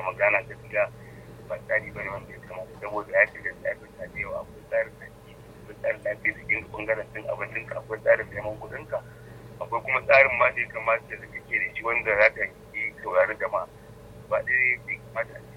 magana gaskiya ba tsari bane wanda ya kamata saboda ya shiga tsarin ta da yawa akwai tsarin aiki akwai tsarin lafiya jikin bangaren cin abincin ka akwai tsarin neman kuɗin ka akwai kuma tsarin ma da ya kamata da kake da shi wanda za ka yi saurari jama'a ba ɗaya bai kamata a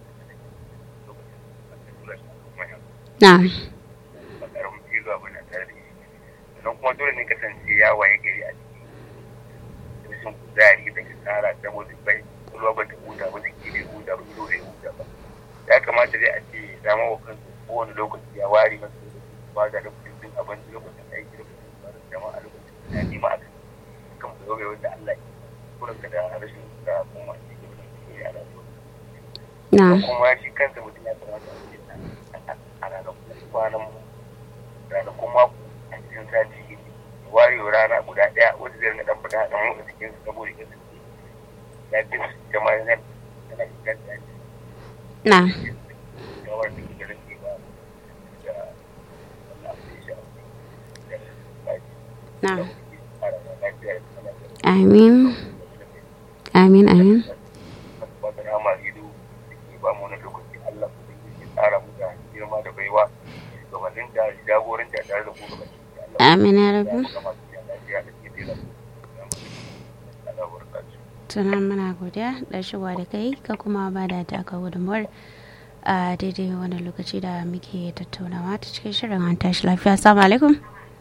na ba ƙaramin cizo abu na tare da shi sannan kuma dole ne kasance ya waye gari a ciki rashin kuzari da kasara saboda bai ruwa ba ta huta ba jiki bai huta ba ido bai huta ba ya kamata dai a ce zama wa kansu kowane lokaci ya ware masu lokaci ba da lokacin cin abinci lokacin aiki lokacin tsarin jama'a lokacin ya nema a kan kan ku zobe wanda Allah ya kurin ka da rashin da kuma shi ke da shi a rayuwa na kuma shi kansa mutum ya kamata a ce a ranakun kwanan ranakun mako a cikin sati ware rana guda ɗaya wanda zai rinka ɗan fita ɗan motsa jikinsa saboda ya kasance ya fi jama'a yana yana inganta na kawar da ke rage ba da wannan abu da ya na shafi amin amin amin wata rama ido da ke ba mu wani lokaci Allah ku da ke tsara mu da girma da baiwa gabanin da jagoranci a tare da ku gaba amin ya rabu tunan muna godiya da shigowa da kai ka kuma ba da taka gudunmuwar a daidai wani lokaci da muke tattaunawa ta cikin shirin an tashi lafiya assalamu alaikum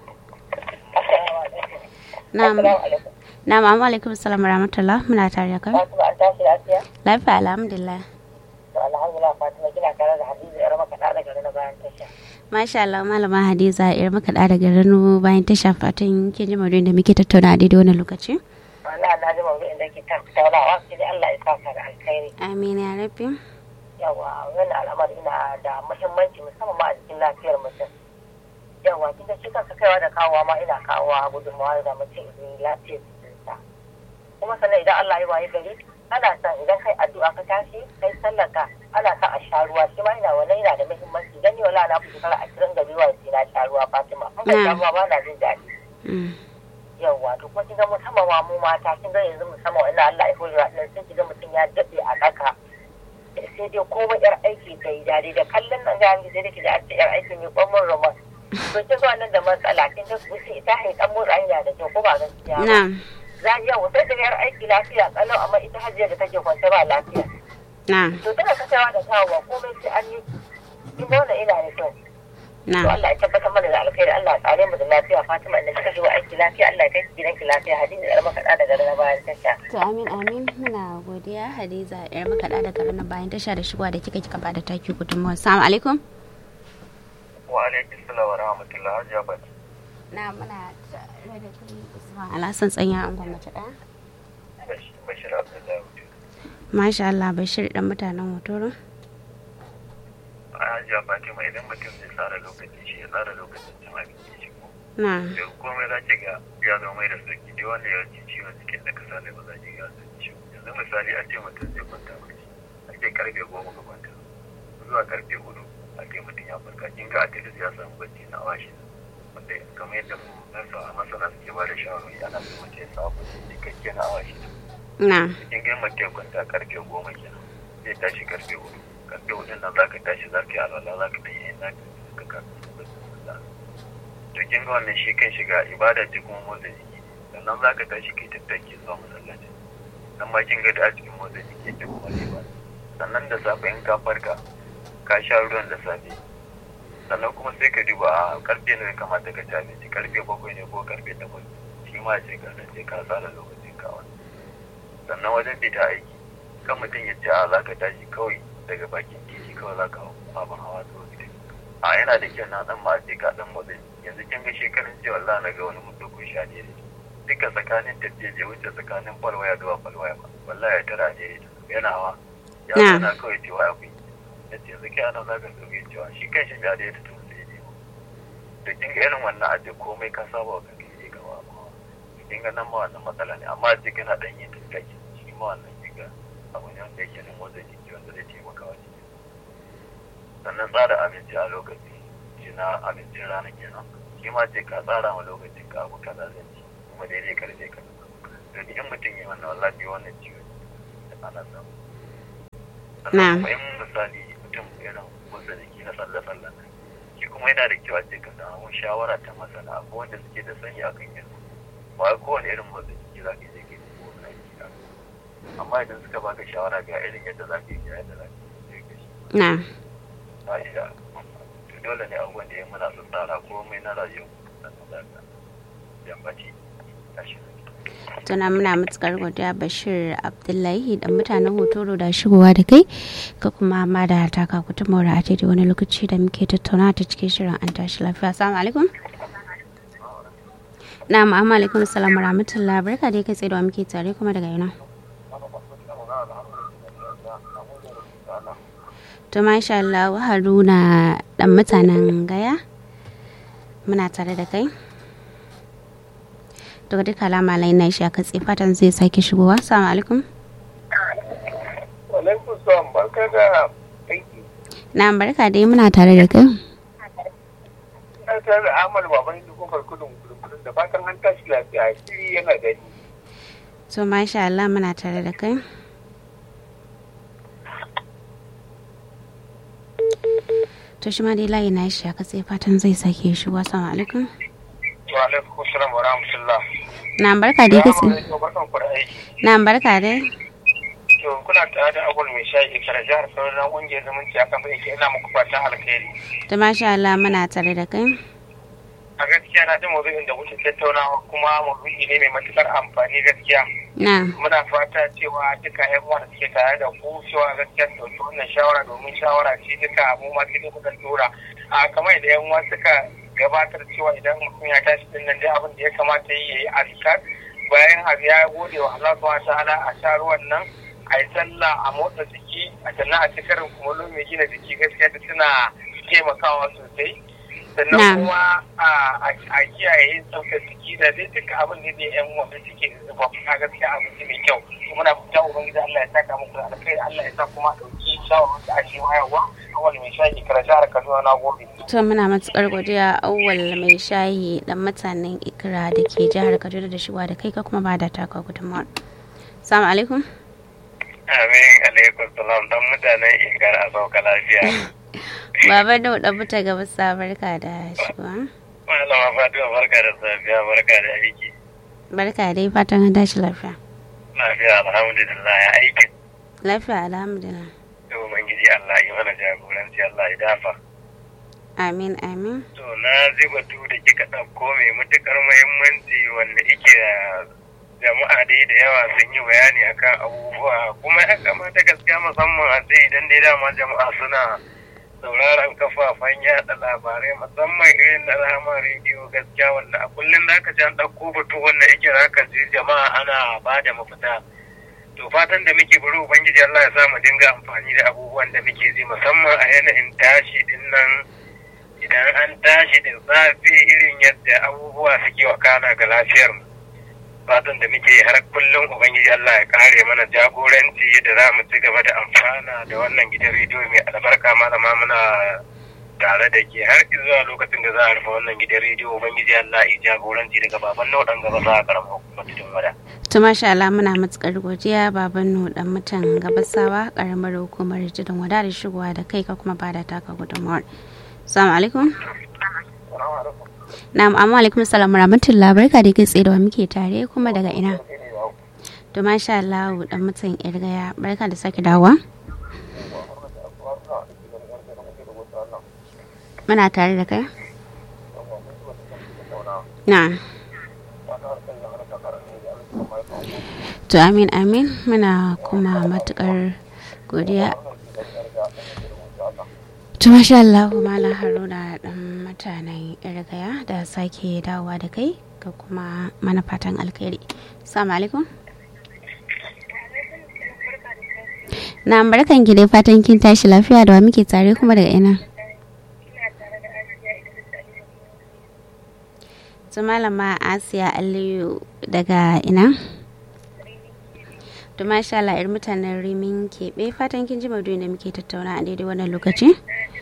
na'am na'am amma alaikum salam rahmatullah muna tare da kai Fatima an tashi lafiya? lafiya alhamdulillah To alhamdulillah Fatima kina tare da Hadiza yar makaɗa daga na bayan tasha. masha Allah malama Hadiza yar maka da daga Rano bayan tasha fatan kin ji maudu'in da muke tattauna a daidai wani lokaci Wallahi na ji mawdu'in da ke tattaunawa sai dai Allah ya saka da alkhairi. amin ya rabbi Yawa wannan al'amari na da muhimmanci musamman ma a cikin lafiyar mutum. Yawa kin ga shi kanka kaiwa da kawowa ma ina kawowa gudunmawa da mutum idan lafiyar jikinsa. Kuma sannan idan Allah ya waye gari ana son idan kai addu'a ka tashi kai sallarka ana son a sha ruwa shi ma ina wannan yana da muhimmanci dan ni wala na fi shekara ashirin da biyu sai na sha ruwa Fatima. An ka sha ruwa ba na jin daɗi. Mm. yawwa to kuma kinga musamman ma mu mata kin ga yanzu musamman wannan Allah ya hore wa sai kiga mutum ya dade a daka sai dai komai yar aiki ta yi dare da kallon nan ga sai dai kiga a ce yar aiki mai kwamon roman to kin ga nan da matsala kin ga mutum ita hai dan motsa yana da kyau ko ba gaskiya ba na za ji yawo sai daga yar aiki lafiya kalau amma ita hajiya da take kwance ba lafiya na to tana kasawa da kawowa komai sai an yi kin ga wannan ina da kyau to na Allah ya tabbatar mana da alkhairi Allah ya tsare mu da lafiya Fatima inda kika shigo aiki lafiya Allah ya kai ki gidanki lafiya Hadiza da makaɗa daga na bayan tasha To amin amin muna godiya Hadiza yar makaɗa da karana bayan tasha da shigowa da kika kika bada taki gudunmuwa. Assalamu alaikum. wa alaikum salam wa rahmatullah hajiya bati Na muna tare da kai Usman Alhassan tsanya an gwamnati ɗaya. bashir abdullahi wuce Masha Allah Bashir dan mutanen Hotoro. a hajiya fatima idan mutum zai tsara lokaci shi ya tsara lokacin cin abinci shi ko Na da komai za ki ga ya zo mai da sauki da wanda ya ci ciwon cikin da kasa ne ba za ki ga sun ciwo yanzu misali a ce mutum zai kwanta bacci a ce karfe goma ka kwanta zuwa karfe hudu a ce mutum ya farka kin ga atilis ya samu bacci na awa shida wanda kamar yadda nasa masana suke ba da shawarwari ana so mutum ya samu bacci cikakke na awa shida na kin ga mutum ya kwanta karfe goma kenan zai tashi karfe hudu karfe hudun nan za ka tashi za ka yi alwala za ka tayi yin naka ka kafin bacci sallah to kin ga wannan shi kan shiga ibada ce kuma motsa jiki sannan za ka tashi kai tattaki zuwa masallaci nan ma kin ga da a cikin motsa jiki da kuma ibada sannan da safe in ka farka ka sha ruwan da safe sannan kuma sai ka duba a karfe ne kamata ka ci abinci karfe bakwai ne ko karfe takwas shi ma ce ka ce ka tsara lokacin ka wani sannan wajen fita aiki kan mutum ya ce a za ka tashi kawai daga bakin titi kawai za ka hau abin hawa zuwa gida a yana da kyau na dan ma ce ka dan motsa jiki. yanzu kin ga shekarun jiya Allah na ga wani mutum ko sha ne duka tsakanin tafiye je wuce tsakanin falwaya zuwa falwaya ba wallahi ya tara ne yana hawa ya Na. zana kawai cewa ya kuyi ya ce yanzu kai ana zaka zo ya cewa shi kai shi ya da ya tutu sai ne da kin ga irin wannan aje komai ka saba wa kanka je gaba amma kin ga nan ma wannan matsala ne amma je kana dan yin tattaki shi ma wannan kin ga abu ne wanda yake nan motsa jiki wanda zai taimaka wa jiki sannan tsara abinci a lokaci shi na abincin rana kenan shi ma ce ka tsara ma lokacin ka abu kaza zan ci kuma daidai karfe ka to in mutum ya wannan wallahi wannan ciwo da ana samu Na'am. sannan kuma in misali mutum yana motsa jiki na tsalle-tsalle shi kuma yana da kyau a ce ka samu shawara ta masana akwai wanda suke da sani akan yin ba wai kowane irin motsa jiki za ka je ka yi ko wani aiki a amma idan suka baka shawara ga irin yadda za ka yi ga yadda za ka yi ka shi na ba shi da to dole ne abubuwan da ya muna su tsara komai na rayuwa sannan za ka yammaci tashi tuna muna matukar godiya bashir abdullahi da mutanen hotoro da shigowa da kai ka kuma ma da taka kutumar a daidai wani lokaci da muke tattauna ta cikin shirin an tashi lafiya assalamu alaikum na ma'amma alaikum salam wa rahmatullah barka dai kai tsaye da wa muke tare kuma daga yana to masha Allah haruna dan mutanen gaya muna tare da kai daga duka alama lai na shi a katse fatan zai sake shigowa assalamu alaikum Alaikum salam barka da aiki. na barka dai muna tare da kai Na tare da Ahmad Baban Hindu kofar kudin kudin da fatan an tashi lafiya shiri yana gani. to masha Allah muna tare da kai to shi ma dai layi na shi a katse fatan zai sake shigowa assalamu alaikum Wa alaikum salam wa rahmatullah. na barka dai katse Barkan ku da aiki. na barka dai To kuna tare da Abul mai shayi kara jihar sauran ƙungiyar zumunci a kan aiki ina muku fatan alkhairi. to masha Allah muna tare da kai A gaskiya na jin maudu'in da kuke tattaunawa kuma maudu'i ne mai matukar amfani gaskiya. na muna fata cewa duka yan uwa da suke tare da ku cewa gaskiya su dauki wannan shawara domin shawara ce duka mu ma sai dai muka tura a kamar da yan uwa suka gabatar cewa idan mutum ya tashi din nan dai abin da ya kamata yi yayi azkar bayan abu ya gode wa Allah subhanahu ta'ala a sha ruwan nan a yi sallah a motsa jiki a sannan a ci karin kumallo mai gina jiki gaskiya da suna taimakawa sosai Na'am. sannan kuma a- a a kiyaye yin tsaftar jiki da dai duka abin da dai yan wanda suke zuba a gaskiya abin ne mai kyau to muna fita ubangiji Allah ya saka muku da alkhairi Allah ya sa kuma a dauki shawarar da ake wayarwa awal mai shayi kara jihar Kaduna na gobe to muna matukar godiya awwal mai shayi dan mutanen ikra da ke jihar kaduna da shigowa da kai ka kuma ba da taka gudunmawar assalamu alaikum amin alaikum salam dan mutanen ikar a sauka lafiya baba da dan muta gaba sa barka da shigowa malama fatima barka da safiya barka da aiki barka dai fatan an tashi lafiya lafiya alhamdulillah ya aiki lafiya alhamdulillah to ubangiji Allah ya mana jagoranci Allah ya dafa amin amin to na ji batu da kika ɗauko mai matuƙar muhimmanci wanda yake jama'a dai da yawa sun yi bayani akan abubuwa kuma ya kamata gaskiya musamman a ce idan dai dama jama'a suna sauraron kafafen yaɗa labarai musamman irin na rama rediyo gaskiya wanda a kullum za ka ji an ɗauko batu wanda yake za ka ji jama'a ana ba da mafita to fatan da muke bari ubangiji Allah ya sa mu dinga amfani da abubuwan da muke ji musamman a yanayin tashi din nan idan an tashi da safe irin yadda abubuwa suke wakana ga lafiyar mu fatan da muke yi har kullum ubangiji Allah ya kare mana jagoranci da za mu ci gaba da amfana da wannan gidan rediyo mai albarka malama muna tare da ke har zuwa lokacin da za a rufe wannan gidan rediyo ubangiji Allah ya jagoranci daga baban nau'an gaba za a karama hukumar tudun wada. to masha Allah muna matukar godiya baban nu dan mutan gabasawa karamar hukumar jidin wada da shigowa da kai ka kuma ba da taka gudunmawar assalamu alaikum na'am amma alaikum salam rahmatullah barka da kai tsaye da wa muke tare kuma daga ina to masha Allah dan mutan irgaya barka da sake dawowa muna tare da kai na to amin amin muna kuma matukar godiya to masha Allah malam haruna dan mutanen irgaya da sake dawowa da kai ga kuma mana fatan alkhairi assalamu alaikum na barkan ki dai fatan kin tashi lafiya da wa muke tare kuma daga ina su malama asiya aliyu daga ina to masha Allah yar mutanen rimin keɓe fatan kin ji maudu'in da muke tattauna a daidai wannan lokaci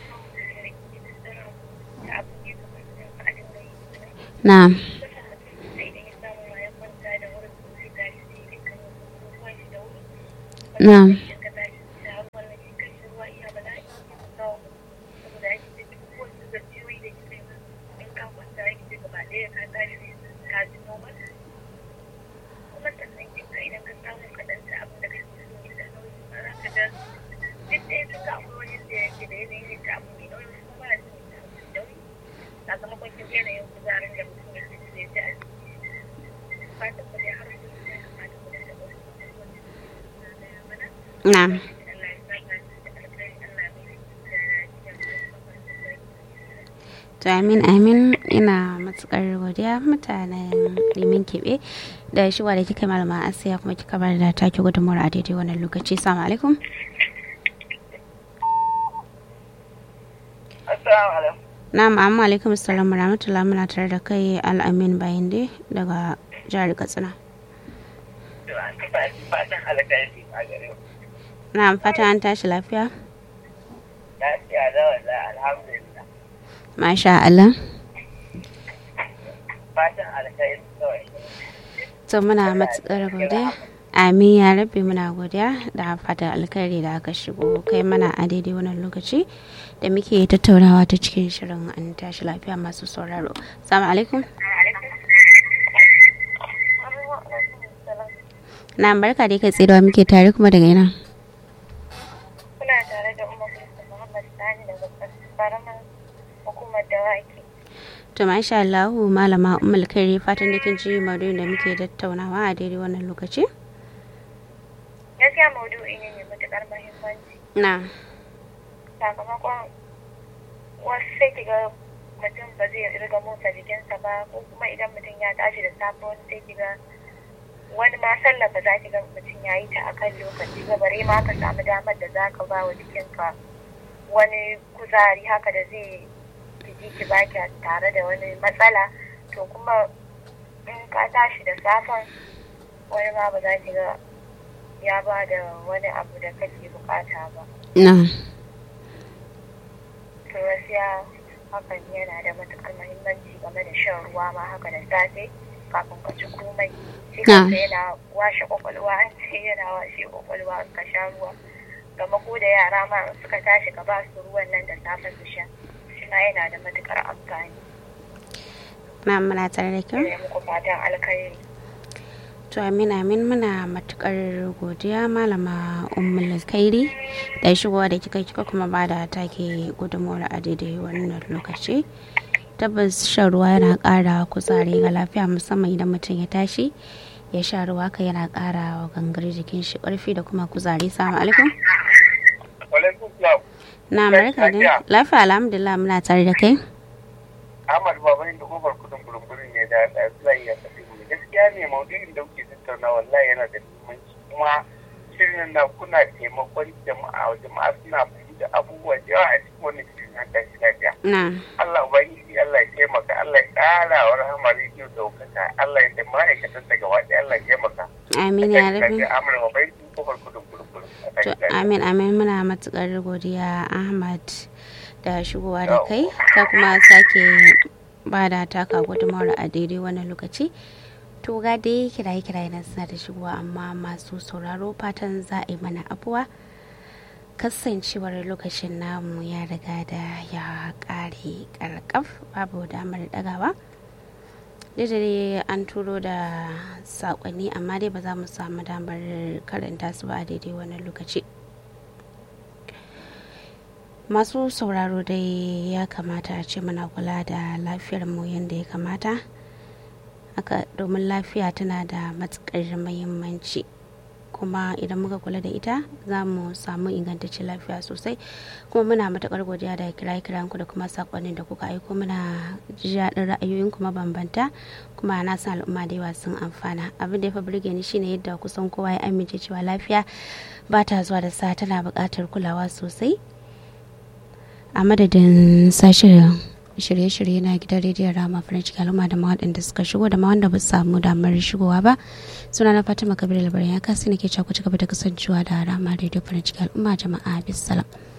na na ga duk ɗaya suka akwai wani da yake da yanayin yin ta abu mai nauyi kuma mara jin ta abu mai nauyi sakamakon kin yanayin kuzarin da mutum ya fi da ya ji a fatan ku dai har su ya kamata ku da wasu abubuwan da suke gaya mana na'am Allah ya saka da alkhairi Allah ya mai da cikin to amin amin ina matukar godiya mutanen limin keɓe da shiwa da kika yi malama asiya kuma kika bar da take gudunmuwar a daidai wannan lokaci salamu alaikum Assalamu alaikum. na'am amma alaikum assalamu rahmatullahi muna tare da kai al'amin bayan dai daga jihar katsina To an taɓa fatan alkhairi a gare ku. na'am fata an tashi lafiya Lafiya da wanda alhamdulillah. masha Allah Fatan alkhairi kawai. to muna matukar godiya amin ya rabbi muna godiya da fatan alkhairi da aka shigo kai mana a daidai wannan lokaci da muke tattaunawa ta cikin shirin an tashi lafiya masu sauraro salamu alaikum na barka da kai tsirewa muke tare kuma daga ina kuna tare da Umar Muhammad Sani daga karamar hukumar dawaki. to masha Allah malama ummul khairi fatan da kin ji maudu'in da muke tattaunawa a daidai wannan lokaci Gaskiya maudu'i ne mai matuƙar muhimmanci. na Sakamakon wasu sai kiga mutum ba zai riga motsa jikinsa ba ko kuma idan mutum ya tashi da safe wani sai kiga wani ma sallah ba za ki ga mutum ya yi ta akan lokaci ba bare ma ka samu damar da za ka ba wa jikinka wani kuzari haka da zai ji ki baki tare da wani matsala to kuma in ka tashi da safen wani ma ba za ki ga ya ba da wani abu da kake bukata ba na to gaskiya hakan yana da matukar muhimmanci game da shan ruwa ma haka da safe kafin ka ci komai shi Na. kansa yana washe kwakwalwa an ce yana washe kwakwalwa in ka sha ruwa gama ko da yara ma in suka tashi ka ba su ruwan nan da safe su sha shi ma yana da matukar amfani na muna tare da kyau ne muku fatan alkhairi To amin amin muna matukar godiya malama ummul kairi da shigowa da kika kika kuma ba da take gudunmawar a daidai wannan lokaci. Tabbas shan ruwa yana ƙara kuzari ga lafiya musamman idan mutum ya tashi ya sha ruwa ka yana ƙara wa gangar jikin shi ƙarfi da kuma kuzari. Salamu alaikum. Walaikum salam. Na barka da lafiya alhamdulillah muna tare da kai. Ahmad Babayin da kofar kudin burburin ne da da Abdullahi ya tafi mu. Gaskiya ne maudu'in da kuke tattauna wallahi yana da muhimmanci kuma shirin na kuna taimakon jama'a jama'a suna fahimta abubuwa da yawa a cikin wani shirin na tashi lafiya. Na Allah ubangiji Allah ya taimaka Allah ya ƙara wa rahama rediyo daukaka Allah ya taimaka ma'aikatan daga waɗe Allah ya taimaka. amin ya rabi. Amur Babayin da kofar kudin burburin. To amin amin muna matukar godiya Ahmad da shigowa da kai ka kuma sake ba da taka gudunmawar a daidai wannan lokaci. To ga dai kiraye kiraye na suna da shigowa amma masu sauraro fatan za a yi mana abuwa. Kasancewar lokacin namu ya riga da ya kare karkaf babu damar dagawa. da dai an turo da sakonni amma dai ba za mu samu damar karanta su ba a daidai wannan lokaci masu sauraro dai ya kamata a ce muna kula da lafiyar mu yadda ya kamata haka domin lafiya tana da matukar muhimmanci kuma idan muka kula da ita za mu samu ingantaccen lafiya sosai kuma muna matakar godiya da kiraye kiranku da kuma sakonnin da kuka aiko muna jaɗin ra'ayoyin kuma bambanta kuma na san al'umma da yawa sun amfana abin da ya fi burge ni shine yadda kusan kowa ya amince cewa lafiya ba ta zuwa da sa tana buƙatar kulawa sosai a madadin sashen shirye-shirye na gidan rediyon rama farin ciki al'umma da waɗanda suka shigo da ma wanda ba su samu damar shigowa ba suna na fatima kabir labarin ya kasi nake cewa ku ci gaba da kasancewa da rama rediyo farin ciki al'umma jama'a bisalam